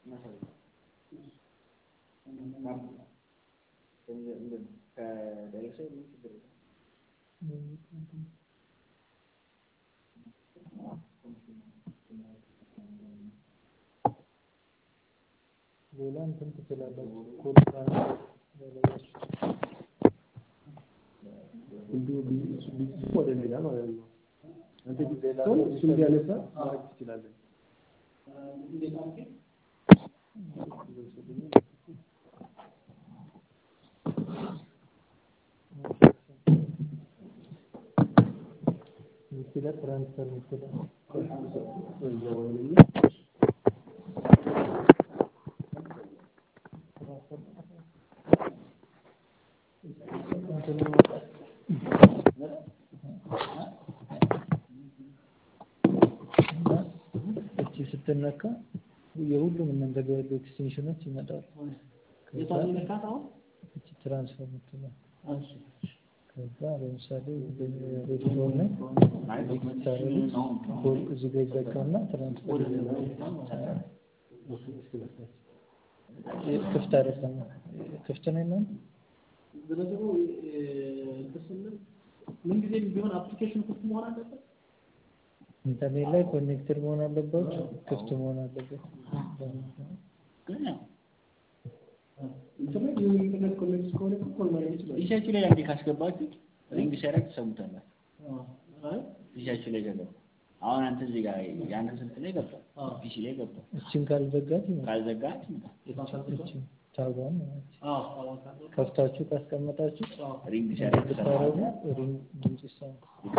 ሌላ እንትን ትችላላችሁ። ኮድ ወደ ሌላ ማለት ነው። አንተ ቢሆን እሱ እንዲያነሳ ማድረግ ትችላለህ። ምስለ ትራንስፈር ምስለ እቺ ስትነካ የሁሉም እናንተ ጋር ያሉ ኤክስቴንሽኖች ይመጣሉ። ከዛ እቺ ትራንስፈር የምትለው ከዛ ለምሳሌ ሬዲዮን ላይ ታረጉት ኮል እዚህ ጋር ይዘጋና ትራንስፈር ክፍት አይደለም። ክፍት ነው ይላል። ስለዚህ እንትን ስንል ምንጊዜም ቢሆን አፕሊኬሽን ክፍት መሆን አለበት። ኢንተርኔት ላይ ኮኔክትድ መሆን አለባቸው፣ ክፍት መሆን አለበት። ግን ያው ኢንተርኔት የኢንተርኔት ኮኔክት ከሆነ እኮ ኮል ማድረግ ይችላል። ፒሲያችሁ ላይ አንዴ ካስገባችሁት ሪንግ ሲያደርግ ትሰሙታላችሁ። አይ ፒሲያችሁ ላይ ገባ። አሁን አንተ እዚህ ጋር የአንተ ስልክ ላይ ገብቷል፣ ፒሲ ላይ ገብቷል። እችን ካልዘጋት ይመጣል። ካልዘጋት ይመጣል። እችን ታጓን ማለት አዎ አዋቃለሁ። ከፍታችሁ ካስቀመጣችሁ ሪንግ ሲያደርግ ብታረጉ ትሰማለህ። ሪንግ ድምጽ ይሰማል።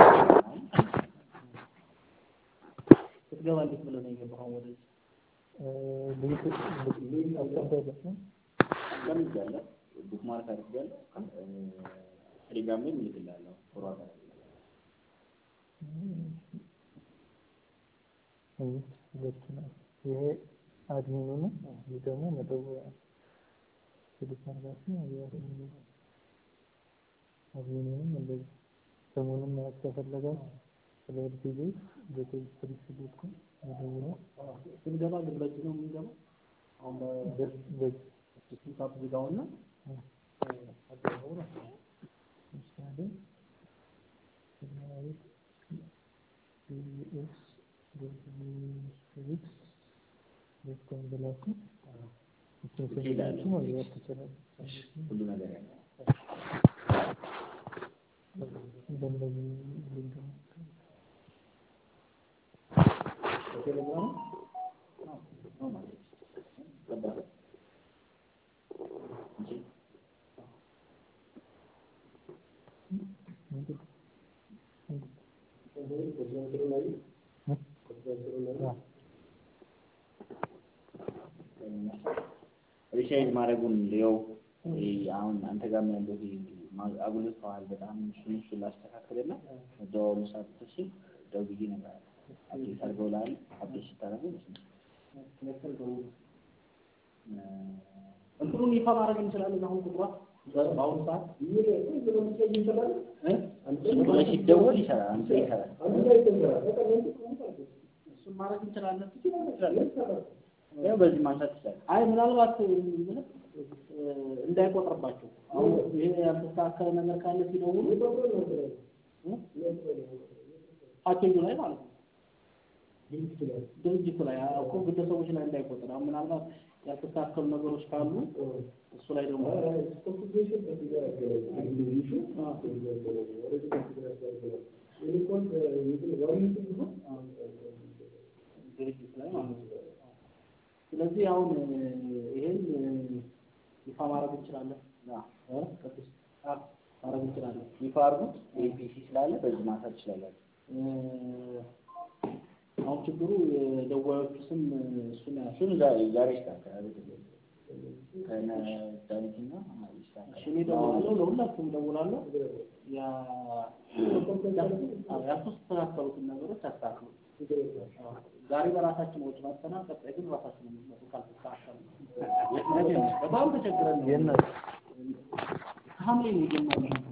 ስትገባ እንዴት ብለህ ነው የገባኸው ወደዚህ? ሊንክ ሊንክ አስቀምጠውለት ነው። አስቀምጫለሁ፣ ቡክ ማርክ አድርጌያለሁ። ቴሌግራም ላይ እልክልሃለሁ። ፎርዋርድ አድርጌያለሁ። ሁለት ሁለት ነው። ይሄ አድሚኑ ነው። ይህ ደግሞ መደወያ ስልክ አድራሻ የአድሚኑ ነው። አድሚኑንም እንደዚህ ስሙንም ማየት ከፈለጋችሁ ስለ ኤልፒጂ በቴሌ ዶት ኮም መደወያ ስንገባ ግን በእጅ ነው የምንገባው። አሁን በዚህ በስልካፕ ዝጋውና አገባው ነው። ለምሳሌ ሰማያዊት ቢኤስ ዶት ዶት ኮም ብላችሁ እሱን ስንላችሁ መግባት ትችላላችሁ። ሁሉ ነገር ያለው በእንደዚህ ሊንክ ነው። ቴሌግራም ነው ማለት ነው። ገባህ? እንጂ ሪቻርጅ ማድረጉን ሊየው አሁን አንተ ጋር ያለው አጉልተዋል በጣም እሱን እሱን ላስተካክልና መደዋወሉ ሳትስ ደውዬ ነበር። አፕዴት አድርገው ላል አፕዴት ስታደርገው እንትኑን ይፋ ማድረግ እንችላለን። አሁን ቁጥሯ በአሁኑ ሰዓት እ ሲደወል ይሰራል፣ አንተ ይሰራል። እሱን ማድረግ እንችላለን። ያው በዚህ ማንሳት ይችላል። አይ ምናልባት ምንም እንዳይቆጥርባቸው አሁን ይሄ ያልተስተካከለ ነገር ካለ ሲደውሉ እ? ፓኬጁ ላይ ማለት ነው ድርጅቱ ላይ እኮ ግለሰቦች ላይ እንዳይቆጥር አሁን ምናልባት ያልተስተካከሉ ነገሮች ካሉ እሱ ላይ ደግሞ ድርጅት ላይ ማለት ነው። ስለዚህ አሁን ይሄን ይፋ ማድረግ እንችላለን። እ? ቅዱስ አ፣ ማድረግ እንችላለን። ይፋ አድርጉት። ኤፒሲ ስላለ በዚህ ማንሳት ትችላላችሁ። እ፣ አሁን ችግሩ የደዋዮቹ ስም እሱን ያሱ እሱን ዛሬ ዛሬ ይስተካከላል። ከነ ዳዊትና ይስተካከላል። እኔ እደውላለሁ፣ ለሁላችሁም እደውላለሁ። ያ አዎ፣ ያልተስተካከሉትን ነገሮች አስተካክሉ። አዎ፣ ዛሬ በራሳችን ወጪ መጥተናል። ቀጣይ ግን ራሳችን የምትመጡ ካልተስተካከሉ በጣም ተቸግረን ነው። የእናት ሐምሌ ነው የጀመርነው።